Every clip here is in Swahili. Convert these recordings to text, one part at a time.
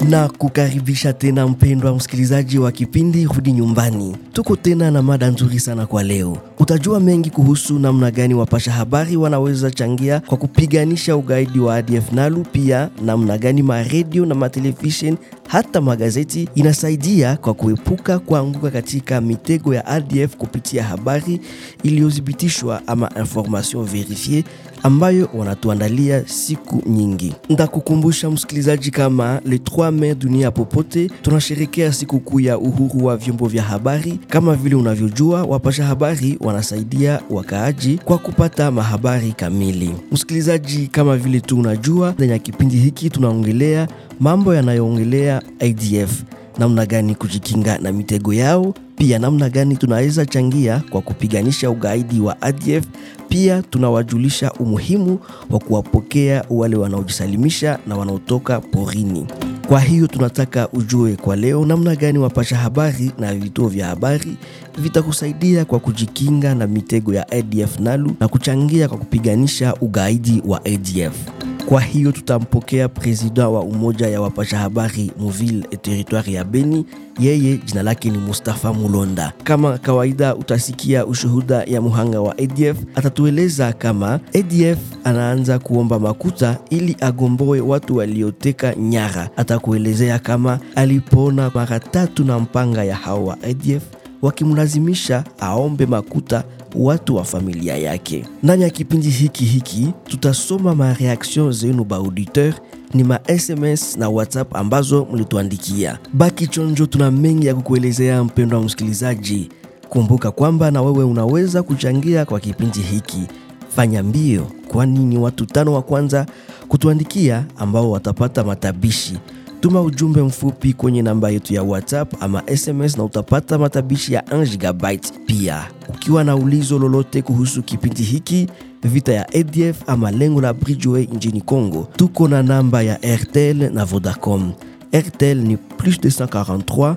na kukaribisha tena mpendwa msikilizaji wa kipindi Rudi Nyumbani. Tuko tena na mada nzuri sana kwa leo. Utajua mengi kuhusu namna gani wapasha habari wanaweza changia kwa kupiganisha ugaidi wa ADF NALU, pia namna gani maredio na matelevisheni hata magazeti inasaidia kwa kuepuka kuanguka katika mitego ya ADF kupitia habari iliyothibitishwa ama information verifie ambayo wanatuandalia siku nyingi. Ndakukumbusha msikilizaji, kama le 3 Mei dunia popote tunasherekea sikukuu ya uhuru wa vyombo vya habari. Kama vile unavyojua, wapasha habari wanasaidia wakaaji kwa kupata mahabari kamili. Msikilizaji, kama vile tu unajua, ndani ya kipindi hiki tunaongelea mambo yanayoongelea ADF, namna gani kujikinga na mitego yao, pia namna gani tunaweza changia kwa kupiganisha ugaidi wa ADF. Pia tunawajulisha umuhimu wa kuwapokea wale wanaojisalimisha na wanaotoka porini. Kwa hiyo tunataka ujue kwa leo namna gani wapasha habari na vituo vya habari vitakusaidia kwa kujikinga na mitego ya ADF NALU na kuchangia kwa kupiganisha ugaidi wa ADF. Kwa hiyo tutampokea presida wa umoja ya wapasha habari Muville et territoire ya Beni. Yeye jina lake ni Mustafa Mulonda. Kama kawaida, utasikia ushuhuda ya muhanga wa ADF. Atatueleza kama ADF anaanza kuomba makuta ili agomboe watu walioteka nyara. Atakuelezea kama alipona mara tatu na mpanga ya hao wa ADF wakimlazimisha aombe makuta watu wa familia yake. Ndani ya kipindi hiki hiki tutasoma mareaction zenu ba auditeur, ni ma SMS na WhatsApp ambazo mlituandikia. Baki chonjo, tuna mengi ya kukuelezea mpendwa wa msikilizaji. Kumbuka kwamba na wewe unaweza kuchangia kwa kipindi hiki. Fanya mbio, kwani ni watu tano wa kwanza kutuandikia ambao watapata matabishi. Tuma ujumbe mfupi kwenye namba yetu ya WhatsApp ama SMS na utapata matabishi ya 1 gigabyte. Pia ukiwa na ulizo lolote kuhusu kipindi hiki, vita ya ADF ama lengo la Bridgeway nchini Congo, tuko na namba ya RTL na Vodacom. RTL ni plus 243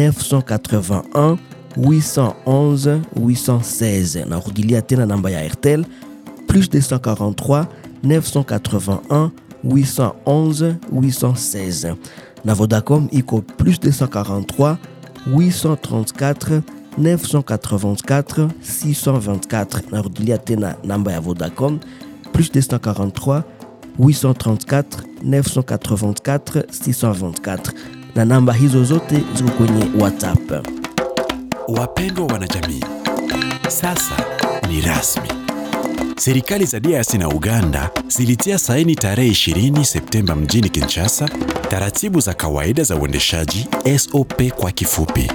981 811 816. Narudilia tena namba ya RTL plus 243 981 811 816 na Vodacom iko plus 243 834 984 624 narudilia tena namba ya Vodacom plus 243 834 984 624 na namba hizo zote ziko kwenye WhatsApp. Wapendwa wanajamii, sasa ni rasmi. Serikali za DRC na Uganda zilitia saini tarehe 20 Septemba mjini Kinshasa taratibu za kawaida za uendeshaji SOP kwa kifupi.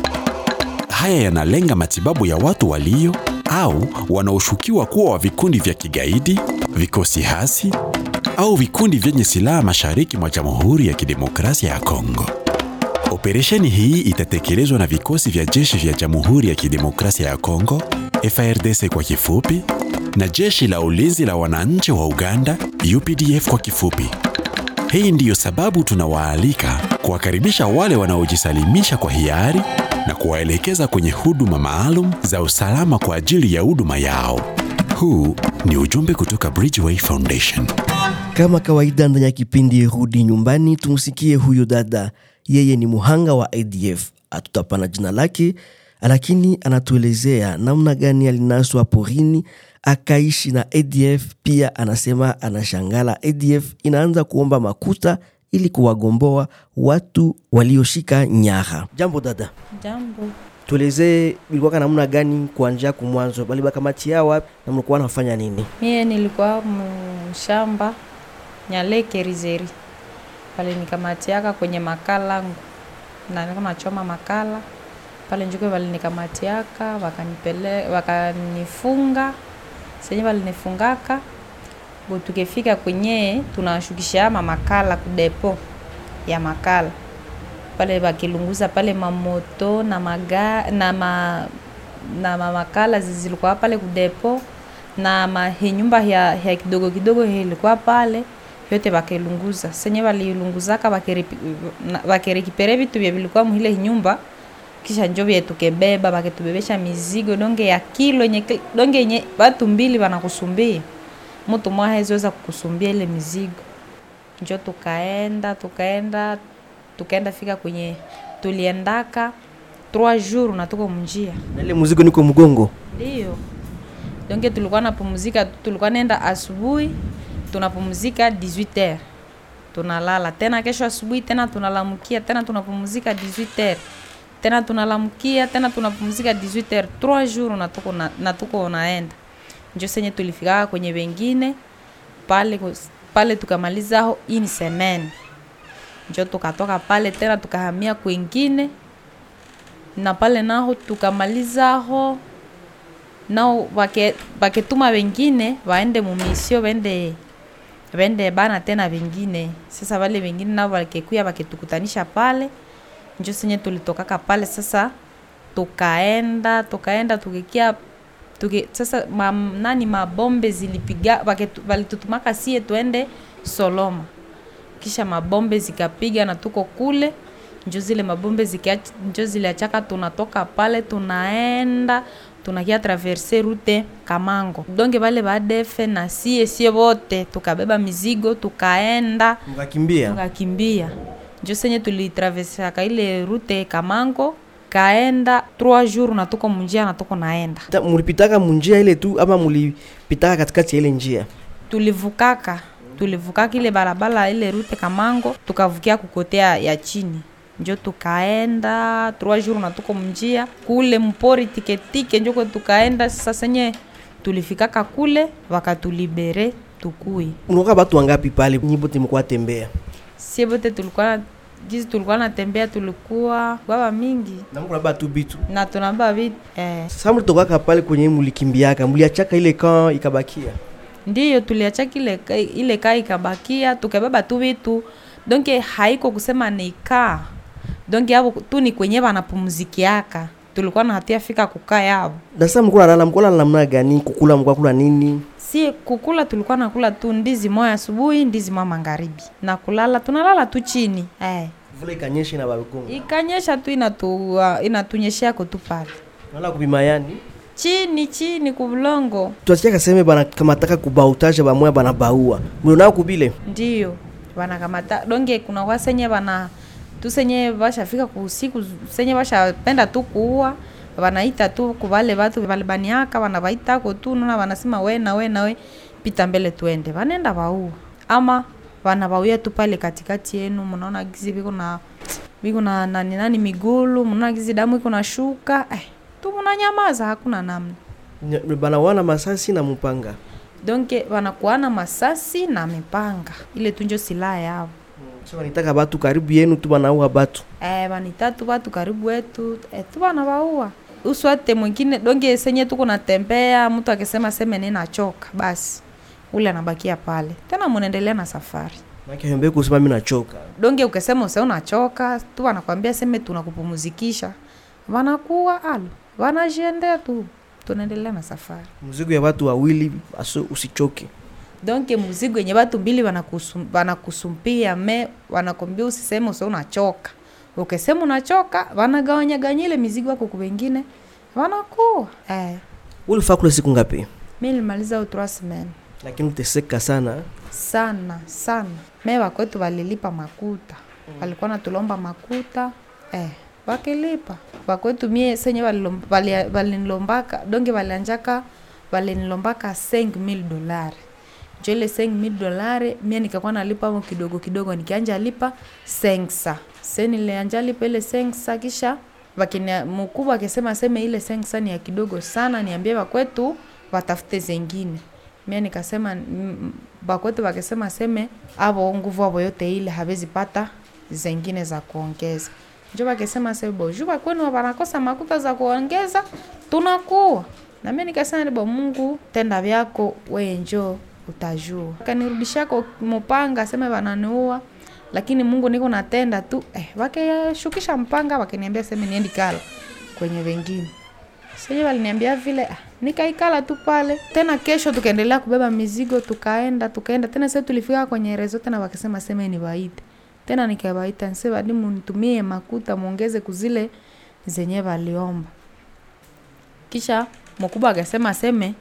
Haya yanalenga matibabu ya watu walio au wanaoshukiwa kuwa wa vikundi vya kigaidi, vikosi hasi au vikundi vyenye silaha mashariki mwa Jamhuri ya Kidemokrasia ya Kongo. Operesheni hii itatekelezwa na vikosi vya jeshi vya Jamhuri ya Kidemokrasia ya Kongo, FARDC kwa kifupi, na jeshi la ulinzi la wananchi wa Uganda UPDF kwa kifupi. Hii ndiyo sababu tunawaalika kuwakaribisha wale wanaojisalimisha kwa hiari na kuwaelekeza kwenye huduma maalum za usalama kwa ajili ya huduma yao. Huu ni ujumbe kutoka Bridgeway Foundation. Kama kawaida ndani ya kipindi Rudi Nyumbani, tumsikie huyo dada. Yeye ni muhanga wa ADF, hatutapana jina lake, lakini anatuelezea namna gani alinaswa porini akaishi na ADF. Pia anasema anashangala ADF inaanza kuomba makuta ili kuwagomboa watu walioshika nyara. Jambo dada, Jambo. tuelezee ilikuwa namna gani kuanzia kumwanzo, bali bakamatia wapi na mlikuwa nafanya nini? Mie nilikuwa mshamba Nyaleke Rizeri, pale nikamatiaka kwenye makala ngu na nilikuwa nachoma makala pale njuke, walinikamatiaka wakanipele wakanifunga senye walinifungaka bo, tukifika kwenye tunashukisha ama makala kudepo ya makala pale, wakilunguza pale mamoto na maga, na ma, na ma makala zilikuwa pale kudepo na mahinyumba ya, ya kidogo kidogo ilikuwa pale vyote bakilunguza senye balilunguzaka bakerekipere vitu vya vilikuwa muhile nyumba kisha njo vye tukebeba bakitubebesha mizigo donge ya kilo nye, donge yenye watu mbili wanakusumbia mtu mmoja haziweza kukusumbia ile mizigo njo tukaenda tukaenda tukaenda fika kwenye tuliendaka 3 jours na tuko mnjia na ile mzigo niko mgongo ndio donke tulikuwa napumzika tulikuwa nenda asubuhi tunapumzika 18h tunalala tena kesho asubuhi tena tunalamukia tena tunapumzika 18h tena tunalamukia tena tunapumzika 18h 3 jours na tuko na, na tuko naenda njo senye tulifikaka kwenye wengine pale kus- pale tukamalizaho ini semaine njo tukatoka pale tena tukahamia kwengine na pale naho tukamalizaho nao wake- waketuma wengine waende mumisio wende wende bana tena wengine sasa wale wengine nao wakekuya waketukutanisha pale njo senye tulitokaka pale sasa tukaenda tukaenda tukikia tuki, sasa ma, nani mabombe zilipiga waketu- walitutumaka sie tuende soloma kisha mabombe zikapiga na tuko kule njo zile mabombe zikiach, njo ziliachaka tunatoka pale tunaenda tunakia traverse rute kamango donge vale badefe na sie sie wote tukabeba mizigo tukaenda mkakimbia tukakimbia njo senye tulitravesaka ile rute kamango kaenda 3 jours na tuko munjia na tuko naenda Ta- mulipitaka munjia ile tu ama mulipitaka katikati ya ile njia tulivukaka tulivukaka ile barabara ile rute kamango tukavukia kukotea ya chini njo tukaenda 3 jours na tuko mnjia kule mpori tiketike njoko tukaenda sasa senye tulifikaka kule wakatulibere tukui unaoka batu wangapi pale nyibote mkuwa tembea sie bote tulikuwa jizi tulikuwa natembea tulikuwa baba mingi na mko na batu bitu na tunamba vitu eh. sasa mulitokaka pale kwenye mulikimbiaka muliachaka ile kan ikabakia ndiyo tuliacha kile ka- ile kaa ikabakia tukabeba tu vitu donke haiko kusema ni kaa donke avo tu ni kwenye vanapumzikiaka tulikuwa na hatia fika kukaa yavo na sasa mkuwa nalala mkuwa nalala namna gani kukula mkuwa kula nini si kukula tulikuwa nakula tu ndizi moya asubuhi ndizi moya magharibi na kulala tunalala tu chini eh. vula ikanyesha na babikonga ikanyesha tu inatu, uh, inatunyesheako tu pale nala kupima yani chini chini kubulongo twasikia kaseme bana kamataka kubautaje bamoya bana baua mlionao kubile ndiyo wanakamata donge kuna kwa senye wana tu senye vashafika kusiku senye vashapenda tu kuua wanaita tu kuvale vatu valibaniaka wanavaitako tu nona wanasema we na we na we pita mbele tuende vanenda vaua ama vanavauya tu pale katikati yenu mnaona gizi viko na viko na nani nani migulu mnaona gizi damu iko na shuka eh, tu mnanyamaza hakuna namna Nya- bana wana masasi na mupanga donke wanakuana masasi na mipanga ile tunjo silaha yao so wanitaka batu karibu yenu tu banaua batu eh, vanitatu watu karibu wetu eh, tu vanavaua uswate mwingine donge senye tuko natembea mtu akisema seme ninachoka basi ule anabakia pale tena munaendelea na safari nakihembe kusema mi nachoka donge ukisema use unachoka tu wanakwambia seme tunakupumzikisha wanakuwa alo wanajiendea tu tunaendelea na safari mzigo ya watu wawili aso usichoke donke muzigo yenye watu mbili wanakusum- wanakusumpia me wanakwambia usiseme use unachoka ukisema unachoka wanagawanyaganyile mizigo yako kwa wengine wanakuwa eh. ulifaa kule siku ngapi mi nilimaliza u trois semaine lakini uteseka sana sana sana me wakwetu walilipa makuta walikuwa natulomba makuta eh, wakilipa wakwetu mie senye walilom- wali- walinilombaka donge walianjaka walinilombaka 5000 dolari njo ile 5000 dolari mie nikakuwa nalipa mo kidogo kidogo nikianja lipa sengsa se nilianja lipa ile sengsa kisha wakini mkubwa akisema seme ile sengsa ni ya kidogo sana niambie wakwetu watafute zengine mie nikasema mm, bakwetu wakisema seme avo nguvu avo yote ile hawezi pata zengine za kuongeza njo wakisema se boju wakwenu wanakosa makuta za kuongeza tunakuwa na mie nikasema nibo mungu tenda vyako weye njo utajua kanirudishako mupanga seme wananiua lakini mungu niko natenda tu eh, wakishukisha mpanga wakiniambia seme niendi kala kwenye wengine sasa waliniambia vile ah, nikaikala tu pale tena kesho tukaendelea kubeba mizigo tukaenda tukaenda tena sasa tulifika kwenye rezo tena wakisema sema ni waite tena nikawaita nse badi munitumie makuta muongeze kuzile zenye waliomba kisha mkubwa akasema aseme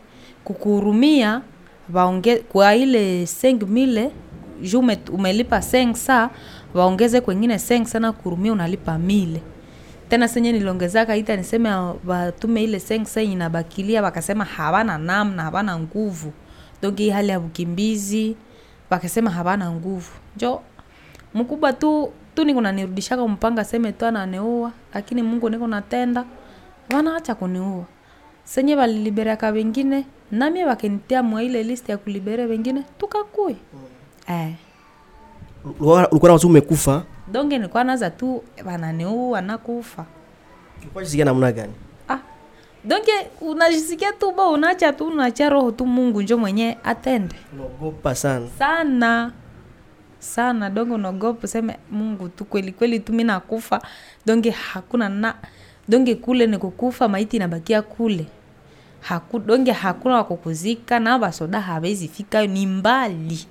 kukuhurumia waonge kwa ile 5000 juu ume- umelipa 5 saa waongeze kwengine seng sana kurumia unalipa mile tena senye niliongezaka ita niseme ah, watume ile seng sen inabakilia wakasema hawana namna hawana nguvu donc hii hali ya ukimbizi wakasema hawana nguvu njo mkubwa tu tu niko nanirudishaka mpanga seme tu ananeua lakini mungu niko natenda wanaacha kuniua senye waliliberaka wengine namie wakinitia mwa ile list ya kulibere wengine tukakue eh. ulikuwa ulikuwa na watu umekufa donge nilikuwa naza tu wananiua nakufa ulikuwa jisikia namna gani ah. donge unajisikia tu bo unacha tu unacha roho tu mungu njo mwenye atende unaogopa sana sana sana donge unaogopa useme mungu tu kweli kweli tu mi nakufa donge hakuna na donge kule ni kukufa maiti inabakia kule Haku, donge hakuna wakukuzika na basoda hawezi fika ni mbali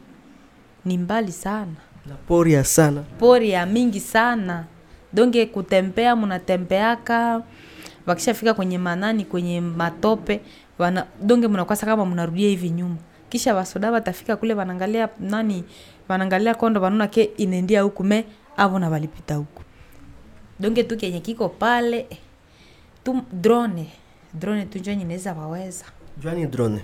ni mbali sana na pori ya sana pori ya mingi sana donge kutembea mnatembeaka wakishafika kwenye manani kwenye matope wana, donge mnakwasa kama mnarudia hivi nyuma kisha wasoda watafika kule wanaangalia nani wanaangalia kondo wanaona ke inaendia huku me avo na walipita huku donge tu kenye kiko pale eh, tu drone drone tu njo inaweza waweza jwani drone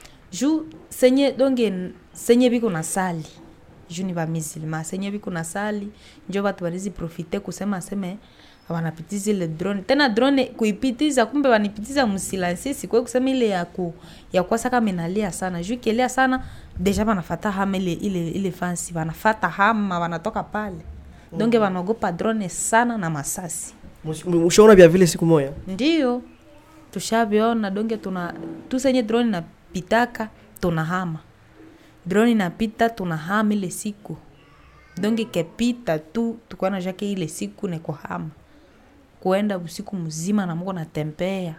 juu senye donge senye biko na sali juu ni bamisilma senye biko na sali njo batu banizi profite kusema seme wanapitiza ile drone tena drone kuipitiza kumbe wanipitiza msilansi sikwe kusema ile ya ku ya kwasa kama inalia sana juu ikilia sana deja wanafata hama ile ile ile fansi wanafata hama wanatoka pale donge wanaogopa drone sana na masasi ushaona vya vile siku moya ndio tushaviona donge tuna tusenye drone napitaka tunahama drone inapita tunahama ile siku donge kepita tu tukuwa na jake ile siku nekohama kuenda usiku mzima na muko natembea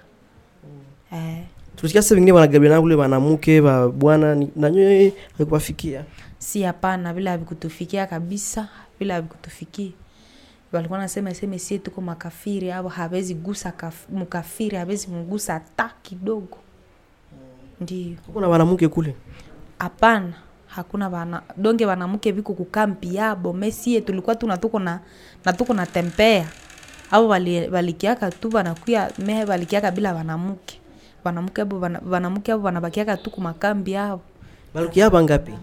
eh, tusikia sasa vingine wanagabiana kule wanamuke wa bwana ni- na nyoe haikuwafikia si hapana vile havikutufikia kabisa vile havikutufikia walikuwa nasema seme sie tuko makafiri au hawezi gusa kaf, mkafiri hawezi mgusa hata kidogo ndio kuna wanamuke kule hapana hakuna bana donge wanamke viko kukampi yabo mesie tulikuwa tu natuko na natuko na tempea au wali- walikiaka tu wanakuya me walikiaka bila wanamke wanamke abo wana- wanamke abo wanabakiaka tu kumakambi yao balukia hapa ngapi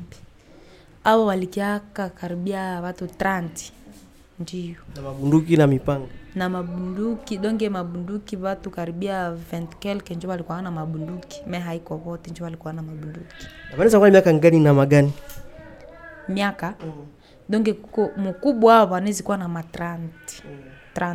au walikiaka karibia watu 30 ndio na mabunduki na mipanga na mabunduki donge mabunduki watu karibia 20 kelke njo walikuwa na mabunduki me haiko wote njo walikuwa na mabunduki wanaweza kuwa na miaka ngani na magani miaka donge kuko mkubwa wao wanawezi kuwa na ma 30 30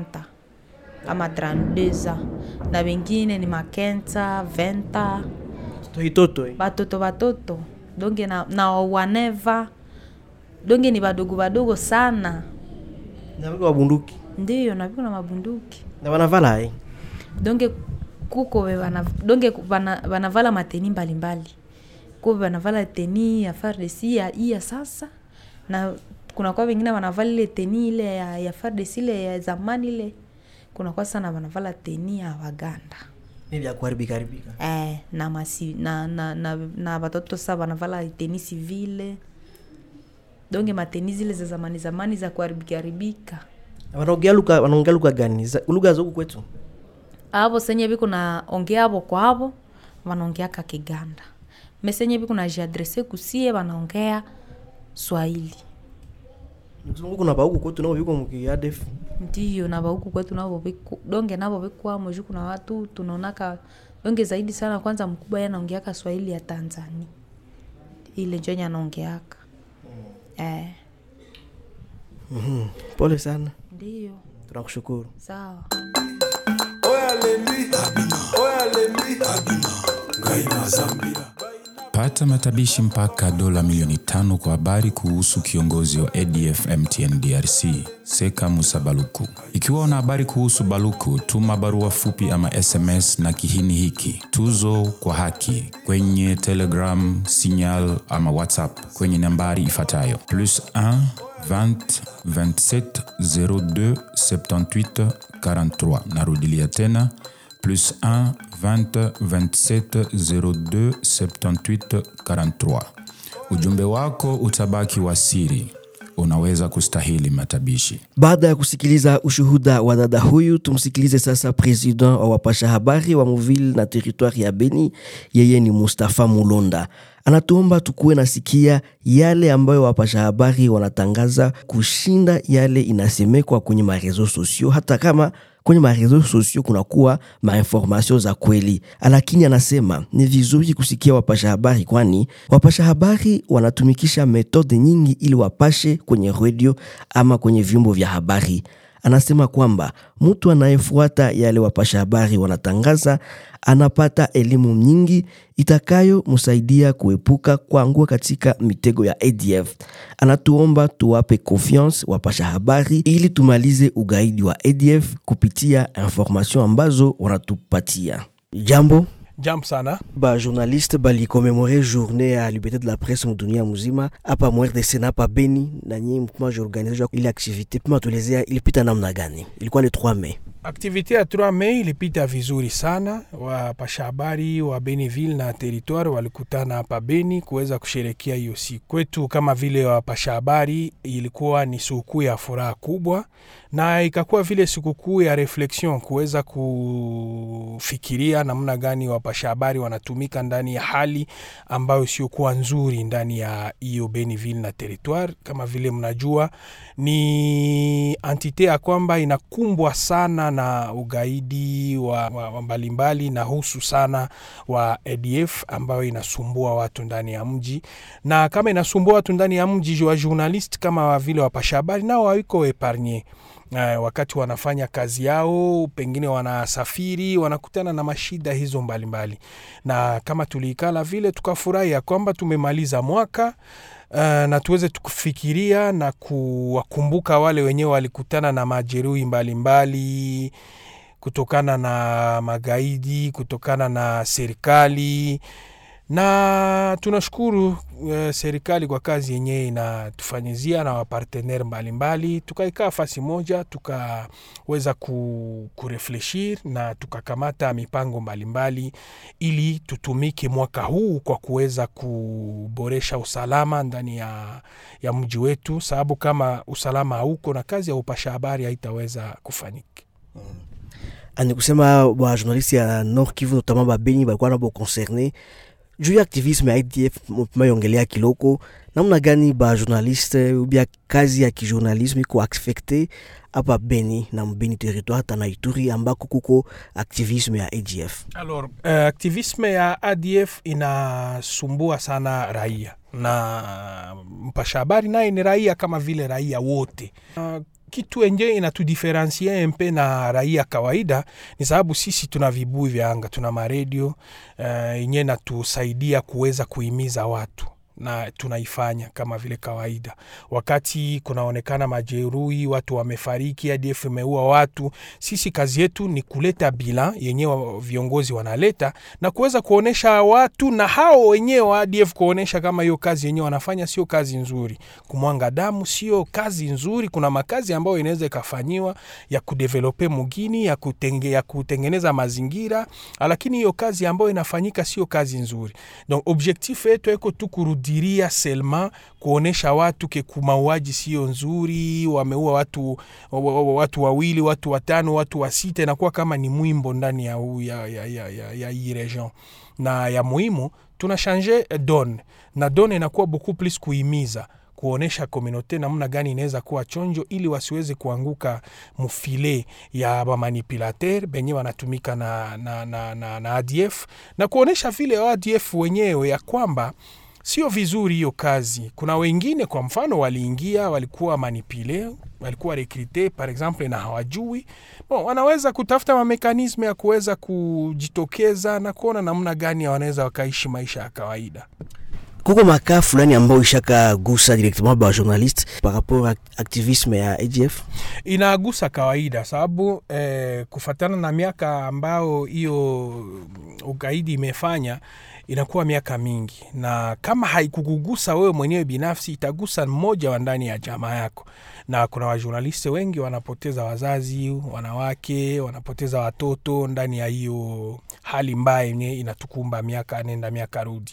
ama 32 na wengine ni makenta venta toitoto eh. batoto batoto donge na, na waneva donge ni badogo badogo sana na wiko wabunduki ndiyo na viko na mabunduki na wanavala eh. donge kuko we wana, donge ku- wana, wanavala mateni mbalimbali kuko wanavala teni ya FARDC ya hii ya sasa na kuna kwa wengine wanavala ile teni ile ya, ya FARDC ile ya zamani ile kuna kwa sana wanavala teni ya Waganda ni vya kuharibika haribika eh, na masi na na na, na watoto sa wanavala teni civile donge mateni zile za zamani zamani za kuharibika haribika Na wanaongea lugha wanaongea lugha gani Za- lugha za huku kwetu avo senye viku na ongea avo kwavo wanaongeaka kiganda mesenye viku na jiadrese kusie wanaongea swahili Nikizungu kuna pauku kwetu nao viko mkiadef ndiyo na vahuku kwetu navo viku- donge navo vikwamo juu kuna watu tunaonaka donge zaidi sana kwanza mkubwa ye anaongeaka swahili ya tanzania ile njonye anaongeaka eh, pole sana ndiyo tunakushukuru sawa pata matabishi mpaka dola milioni tano kwa habari kuhusu kiongozi wa adf mtn drc seka musa baluku ikiwa una habari kuhusu baluku tuma barua fupi ama sms na kihini hiki tuzo kwa haki kwenye telegram signal ama whatsapp kwenye nambari ifuatayo plus 1 20 27 02 78 43 narudilia tena plus 1 20 27 02 78 43. Ujumbe wako utabaki wa siri. unaweza kustahili matabishi. Baada ya kusikiliza ushuhuda wa dada huyu, tumsikilize sasa president wa wapasha habari wa Muville na teritwari ya Beni. Yeye ni Mustafa Mulonda, anatuomba tukuwe nasikia yale ambayo wapasha habari wanatangaza kushinda yale inasemekwa kwenye marezo sosio, hata kama kwenye marezo sosio kunakuwa mainformasio za kweli, lakini anasema ni vizuri kusikia wapasha habari, kwani wapasha habari wanatumikisha metode nyingi ili wapashe kwenye redio ama kwenye vyombo vya habari. Anasema kwamba mtu anayefuata yale wapasha habari wanatangaza anapata elimu nyingi itakayomsaidia kuepuka kuangua katika mitego ya ADF. Anatuomba tuwape confiance wapasha habari ili tumalize ugaidi wa ADF kupitia information ambazo wanatupatia. Jambo Jambo sana. ba journaliste balikomemore journée ya liberté de la presse mudunia muzima hapa MRDC na hapa Beni, na nyinyi mkuma organization ile activité, pima tuelezea ilipita namna gani? Ilikuwa le 3 Mei. Aktivite ya 3 Mei ilipita vizuri sana. Wapasha habari wa Beniville na territoire walikutana hapa Beni kuweza kusherekea hiyo siku. Kwetu kama vile wapasha habari, ilikuwa ni sikukuu ya furaha kubwa, na ikakuwa vile sikukuu ya reflexion, kuweza kufikiria namna gani wapasha habari wanatumika ndani ya hali ambayo siokuwa nzuri ndani ya hiyo Beniville na territoire. Kama vile mnajua, ni entite ya kwamba inakumbwa sana na ugaidi wa, wa, wa mbalimbali na husu sana wa ADF ambayo inasumbua watu ndani ya mji, na kama inasumbua watu ndani ya mji, wa journalist kama vile wapasha habari nao hawiko epargne. Uh, wakati wanafanya kazi yao, pengine wanasafiri, wanakutana na mashida hizo mbalimbali mbali. Na kama tuliikala vile tukafurahi ya kwamba tumemaliza mwaka uh, na tuweze tukufikiria na kuwakumbuka wale wenyewe walikutana na majeruhi mbalimbali kutokana na magaidi, kutokana na serikali na tunashukuru uh, serikali kwa kazi yenyewe inatufanyizia na wapartenere mbalimbali. Tukaikaa fasi moja tukaweza ku, kurefleshir na tukakamata mipango mbalimbali ili tutumike mwaka huu kwa kuweza kuboresha usalama ndani ya, ya mji wetu, sababu kama usalama hauko na kazi ya upasha habari haitaweza kufanyika. ani kusema ba journaliste ya Nord Kivu notamment ba Beni balikuwa nabo concerne juu ya activisme ya IDF mayongelea kiloko namna gani ba journaliste ubia kazi ya kijournalisme iko affecte hapa Beni na mbeni territoire hata na Ituri ambako kuko activisme ya ADF. Alors, uh, aktivisme ya ADF inasumbua sana raia na mpasha habari naye ni raia kama vile raia wote. Uh, kitu enje inatudiferensie mpe na raia kawaida ni sababu sisi tuna vibui vya anga, tuna maredio yenye uh, natusaidia kuweza kuhimiza watu na tunaifanya kama vile kawaida. Wakati kunaonekana majeruhi, watu wamefariki, ADF imeua watu, sisi kazi yetu ni kuleta bila yenyewe viongozi wanaleta na kuweza kuonesha watu na hao wenyewe wa ADF kuonesha kama hiyo kazi yenyewe wanafanya sio kazi nzuri. Kumwanga damu sio kazi nzuri. Kuna makazi ambayo inaweza ikafanyiwa ya kudevelope mugini ya, kutenge, ya kutengeneza mazingira, lakini hiyo kazi ambayo inafanyika sio kazi nzuri. Donc objectif yetu eko tu diria selma kuonesha watu ke kumauaji sio nzuri, wameua watu, watu wawili, watu watano, watu wa sita, inakuwa kama ni mwimbo ndani ya, ya, ya, ya, ya, ya hii region. Na ya muhimu tuna change don na don inakuwa beaucoup plus kuhimiza kuonesha komunote namna gani inaweza kuwa chonjo ili wasiweze kuanguka mufile ya bamanipulater benye wanatumika na, na, na, na, na ADF na kuonesha vile ADF wenyewe ya kwamba sio vizuri hiyo kazi. Kuna wengine kwa mfano waliingia, walikuwa manipule, walikuwa rekrute par exemple na hawajui bon, wanaweza kutafuta mamekanisme ya kuweza kujitokeza na kuona namna gani wanaweza wakaishi maisha ya kawaida. Kuko makaa fulani ambao ishaka gusa directement ba journaliste par rapport à activisme ya ADF inagusa kawaida, sababu eh, kufatana na miaka ambao hiyo ugaidi imefanya inakuwa miaka mingi, na kama haikukugusa wewe mwenyewe binafsi, itagusa mmoja wa ndani ya jamaa yako. Na kuna wajurnalisti wengi wanapoteza wazazi, wanawake wanapoteza watoto ndani ya hiyo hali mbaya yenye inatukumba miaka nenda miaka rudi,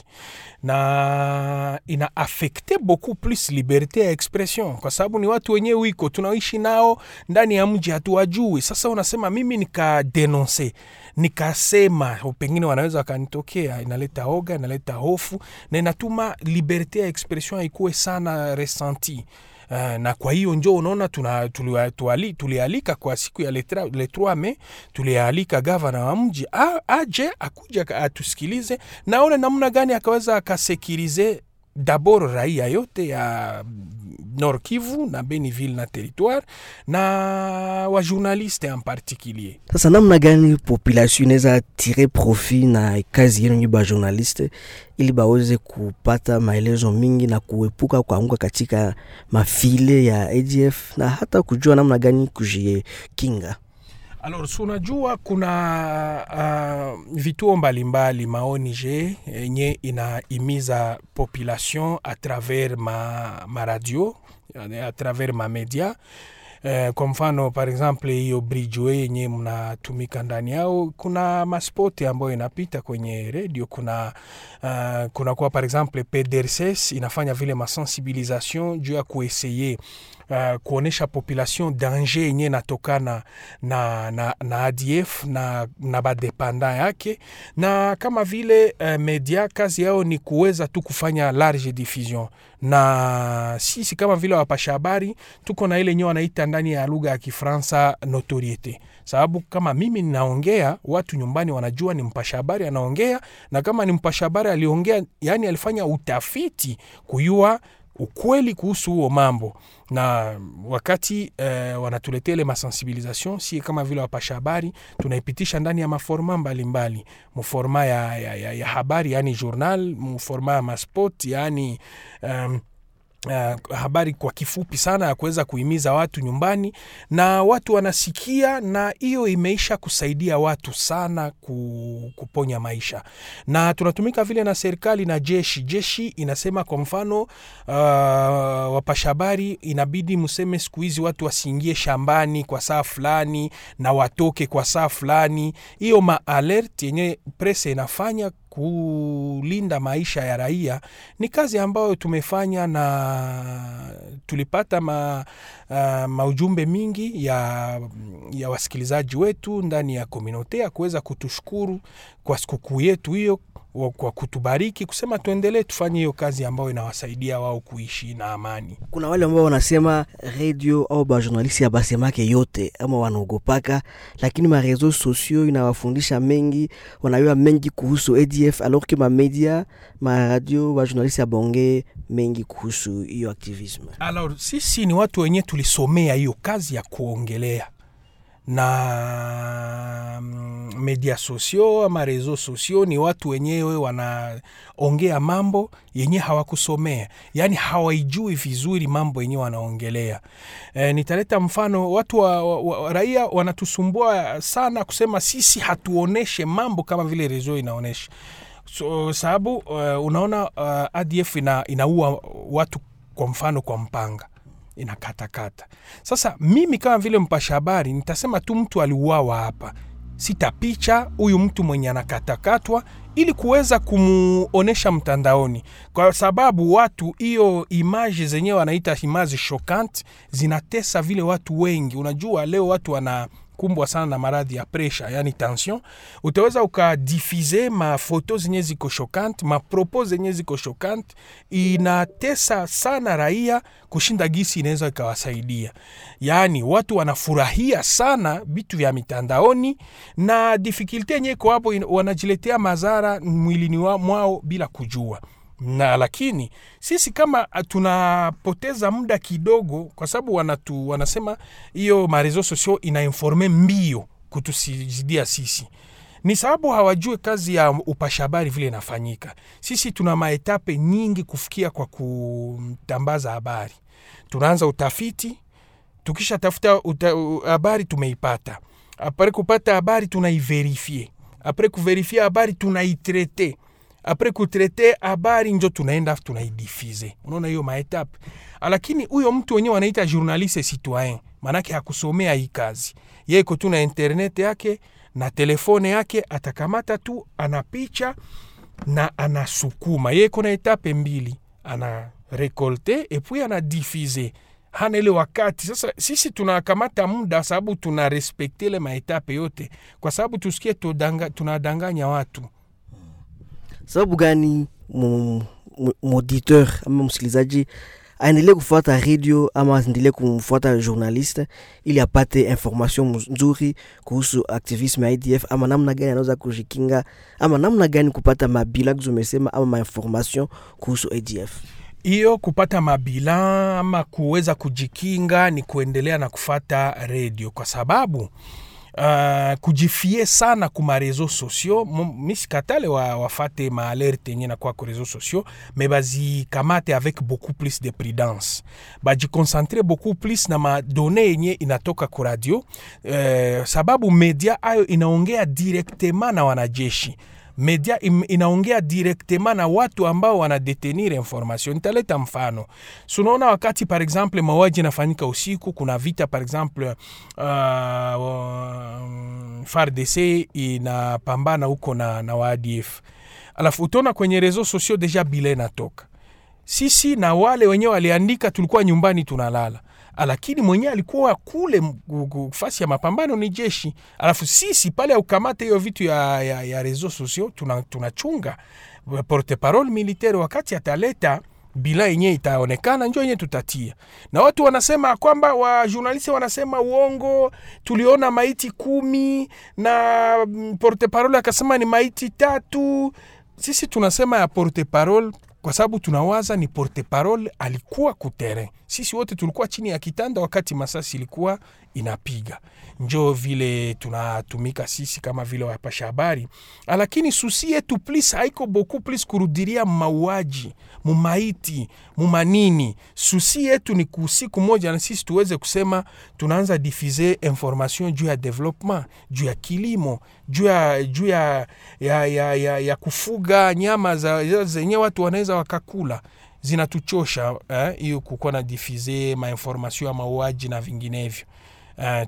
na ina affecte beaucoup plus liberte ya expression, kwa sababu ni watu wenyewe wiko tunaishi nao ndani ya mji, hatuwajui. Sasa unasema mimi nikadenonse nikasema pengine wanaweza wakanitokea, inaleta oga, inaleta hofu na inatuma liberte ya expression haikuwe sana resenti. Uh, na kwa hiyo njo unaona tuna- tuliwa- tuali- tulialika kwa siku ya le tra- le 3 Mei tulialika gavana wa mji a- aje akuja ka- atusikilize naone namna gani akaweza akasekirize dabord raia yote ya Nord Kivu na Beniville na territoire na wajournaliste en particulier Sasa namna gani population inaweza tire profit na kazi yenu nyi bajournaliste ili baweze kupata maelezo mingi na kuepuka kuanguka katika mafile ya ADF na hata kujua namna gani kujikinga? Alors, si unajua kuna uh, vituo mbalimbali maONG yenye inaimiza population a travers ma, ma radio a travers ma media Eh, kwa mfano par exemple hiyo bridgeway yenye mnatumika ndani yao, kuna maspoti ambayo inapita kwenye redio. Kuna uh, kuna kwa par exemple PDRCS inafanya vile masensibilisation juu ya kueseye uh, kuonesha population danger yenye inatokana na, na, na ADF na, na badepanda yake, na kama vile uh, media kazi yao ni kuweza tu kufanya large diffusion, na sisi kama vile wapasha habari tuko na ile yenyewe wanaita ndani ya lugha ya Kifaransa notoriete, sababu kama mimi ninaongea, watu nyumbani wanajua ni mpasha habari anaongea, na kama ni mpasha habari aliongea, yani alifanya utafiti kuyua ukweli kuhusu huo mambo na wakati eh, wanatuletea ile masensibilisation, si kama vile wapasha habari tunaipitisha ndani ya maforma mbalimbali, muforma ya, ya, ya, ya habari yani journal, muforma ya maspot yani um, Uh, habari kwa kifupi sana ya kuweza kuhimiza watu nyumbani na watu wanasikia, na hiyo imeisha kusaidia watu sana ku, kuponya maisha, na tunatumika vile na serikali na jeshi. Jeshi inasema kwa mfano, uh, wapasha habari inabidi mseme siku hizi watu wasiingie shambani kwa saa fulani na watoke kwa saa fulani. Hiyo maalert yenye presse inafanya kulinda maisha ya raia ni kazi ambayo tumefanya na tulipata ma, uh, maujumbe mingi ya, ya wasikilizaji wetu ndani ya komunote ya kuweza kutushukuru kwa sikukuu yetu hiyo kwa kutubariki kusema tuendelee tufanye hiyo kazi ambayo inawasaidia wao kuishi na amani. Kuna wale ambao wanasema radio au bajournalisti abasemake yote ama wanaogopaka, lakini marezo sosio inawafundisha mengi, wanayua mengi kuhusu ADF alors que mamedia maradio bajournalisti abonge mengi kuhusu hiyo aktivisme. Alors sisi ni watu wenyewe tulisomea hiyo kazi ya kuongelea na media sosio ama rezo sosio ni watu wenyewe wanaongea mambo yenye hawakusomea, yaani hawaijui vizuri mambo yenye wanaongelea. E, nitaleta mfano watu wa, wa, wa, raia wanatusumbua sana kusema sisi hatuoneshe mambo kama vile rezo inaonesha so, sababu uh, unaona uh, ADF ina, inaua watu kwa mfano kwa mpanga inakatakata. Sasa mimi kama vile mpasha habari nitasema tu mtu aliuawa hapa, sitapicha huyu mtu mwenye anakatakatwa ili kuweza kumuonesha mtandaoni, kwa sababu watu hiyo imaji zenyewe wanaita imaji shokant zinatesa vile watu wengi. Unajua leo watu wana kumbwa sana na maradhi ya presha, yani tension. Utaweza ukadifize mafoto zenye ziko shokant, mapropo zenye ziko shokant, inatesa sana raia kushinda gisi inaweza ikawasaidia. Yani watu wanafurahia sana vitu vya mitandaoni, na difikilte yenye iko hapo, wanajiletea madhara mwilini mwao bila kujua na lakini sisi kama tunapoteza muda kidogo, kwa sababu wanatu wanasema hiyo marezo sosio inainforme mbio kutusizidia sisi, ni sababu hawajue kazi ya upasha habari vile inafanyika. Sisi tuna maetape nyingi kufikia kwa kutambaza habari. Tunaanza utafiti, tukisha tafuta habari tumeipata, apre kupata habari tunaiverifie, apre kuverifie habari tunaitrete apres kutrete habari njo tunaenda tunaidifize. Unaona hiyo maetape, lakini huyo mtu wenyewe wanaita journaliste citoyen, maanake hakusomea hii kazi, yeko tu na internet yake na telefone yake, atakamata tu anapicha na anasukuma. Yeko na etape mbili, ana rekolte epui anadifize hana ile wakati sasa. Sisi tunakamata muda sababu tuna respekte ile maetape yote, kwa sababu tusikie tudanga, tunadanganya watu. Sababu gani mauditeur ama msikilizaji aendelee kufuata radio ama aendelee kumfuata journaliste ili apate information nzuri kuhusu activisme ya ADF ama namna gani anaweza kujikinga ama namna gani kupata mabila umesema ama mainformation kuhusu ADF? hiyo kupata mabila ama kuweza kujikinga ni kuendelea na kufata redio kwa sababu uh, kujifie sana kuma reseau sociaux misikatale wa, wafate maalerte yenye nakuwa ku reseau sociaux me bazikamate avec beaucoup plus de prudence bajikoncentre beaucoup plus na madone yenye inatoka ku radio uh, sababu media ayo inaongea directement na wanajeshi media inaongea directement na watu ambao wanadetenir information. Nitaleta mfano, sunaona wakati par exemple mauaji inafanyika usiku, kuna vita par exemple uh, uh, FARDC inapambana huko na, na waadf, alafu utaona kwenye reseaux sociaux deja bile natoka sisi na wale wenyewe waliandika, tulikuwa nyumbani tunalala lakini mwenyewe alikuwa kule fasi ya mapambano ni jeshi, alafu sisi pale aukamate hiyo vitu ya, ya, ya reseaux sociaux tunachunga tuna porte parole militaire, wakati ataleta bila yenye itaonekana njo yenye tutatia, na watu wanasema kwamba wa journaliste wanasema uongo, tuliona maiti kumi na porte parole akasema ni maiti tatu. Sisi tunasema ya porte parole kwa sababu tunawaza ni porte parole alikuwa kuterrain. Sisi wote tulikuwa chini ya kitanda wakati masasi ilikuwa inapiga, njo vile tunatumika sisi kama vile wapasha habari, lakini susi yetu plis haiko beaucoup plus kurudiria mauaji mumaiti mumanini. Susi yetu ni kusiku moja na sisi tuweze kusema tunaanza difize information juu ya development, juu ya kilimo, juu ya, juu ya, ya, ya, ya, ya kufuga nyama za zenye watu wanaweza wakakula zinatuchosha hiyo eh, kukuwa na difize mainformation ya mauaji na vinginevyo eh,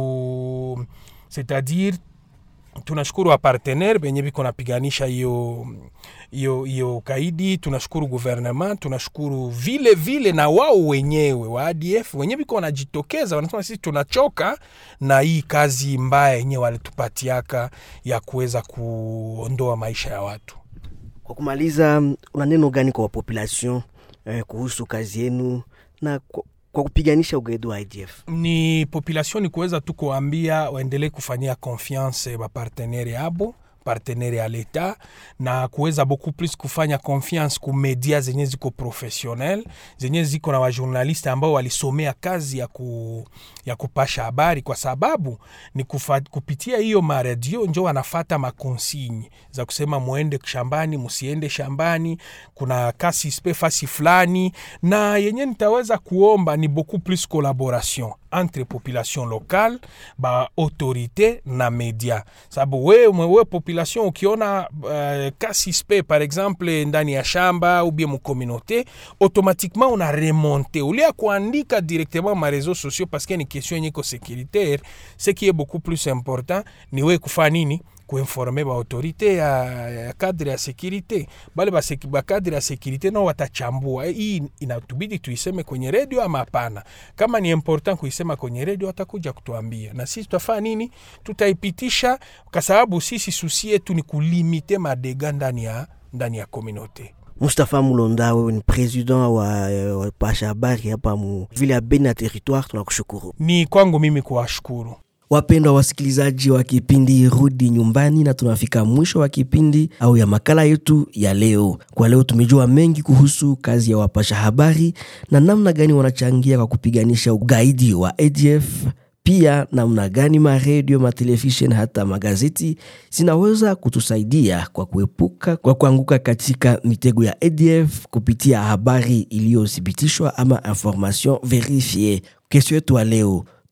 tu c'est-à-dire tunashukuru wapartenere benye biko napiganisha hiyo hiyo hiyo kaidi. Tunashukuru gouvernement, tunashukuru vile vile na wao wenyewe wa ADF wenye biko wanajitokeza, wanasema sisi tunachoka na hii kazi mbaya yenyewe walitupatiaka ya kuweza kuondoa maisha ya watu. Kwa kumaliza, una neno gani kwa population eh, kuhusu kazi yenu na kwa, kwa kupiganisha ugaidi wa IDF? Ni population ni kuweza tu kuambia waendelee kufanyia confiance bapartenere yabo partenere ya leta na kuweza beaucoup plus kufanya confiance ku media zenye ziko professionnel zenye ziko na wajournaliste ambao walisomea kazi ya, ku, ya kupasha habari, kwa sababu ni kufa, kupitia hiyo maradio njo wanafata makonsigne za kusema muende shambani, musiende shambani, kuna kasi spe fasi fulani, na yenye nitaweza kuomba ni beaucoup plus collaboration entre population locale ba autorité na media, sababu we, we population ukiona uh, kasi spe par exemple ndani ya shamba ou bien mucommunauté automatiquement una remonte ulia kuandika directement ma réseaux sociaux parce que ni question yenye ko sécuritaire ce qui est beaucoup plus important ni we kufanya nini kuinforme baautorité ya, ya kadre ya sekirite bale bakadre ya sekirite nao watachambua hii inatubidi tuiseme kwenye redio ama hapana. Kama ni important kuisema kwenye redio, watakuja kutuambia na sisi tutafanya nini, tutaipitisha, kwa sababu sisi susi yetu ni kulimite madega ndani ya ndani ya komunote. Mustafa Mulonda, wewe ni president wa, wa pasha habari hapa mu vile ya Beni na territoire, tunakushukuru. Ni kwangu mimi kuwashukuru. Wapendwa wasikilizaji wa kipindi Rudi Nyumbani, na tunafika mwisho wa kipindi au ya makala yetu ya leo. Kwa leo tumejua mengi kuhusu kazi ya wapasha habari na namna gani wanachangia kwa kupiganisha ugaidi wa ADF, pia namna gani maredio, matelevisheni hata magazeti zinaweza kutusaidia kwa kuepuka kwa kuanguka katika mitego ya ADF kupitia habari iliyothibitishwa ama information verifie. Kesho yetu ya leo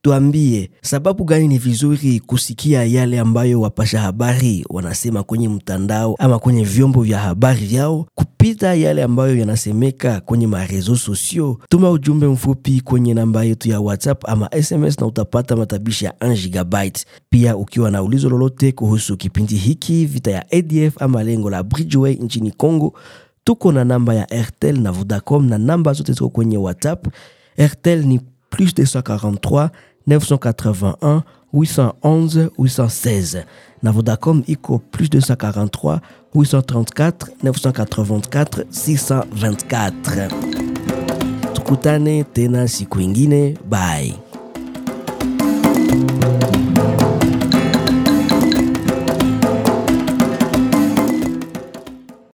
Tuambie sababu gani ni vizuri kusikia yale ambayo wapasha habari wanasema kwenye mtandao ama kwenye vyombo vya habari vyao kupita yale ambayo yanasemeka kwenye marezo sosio. Tuma ujumbe mfupi kwenye namba yetu ya WhatsApp ama SMS na utapata matabishi ya 1 gigabyte. Pia ukiwa na ulizo lolote kuhusu kipindi hiki, vita ya ADF ama lengo la Bridgeway nchini Congo, tuko na namba ya Airtel na Vodacom na namba zote ziko kwenye WhatsApp. Airtel ni plus 243 981 811 816 na Vodacom iko plus 243 834 984 624. Tukutane tena siku ingine, bye.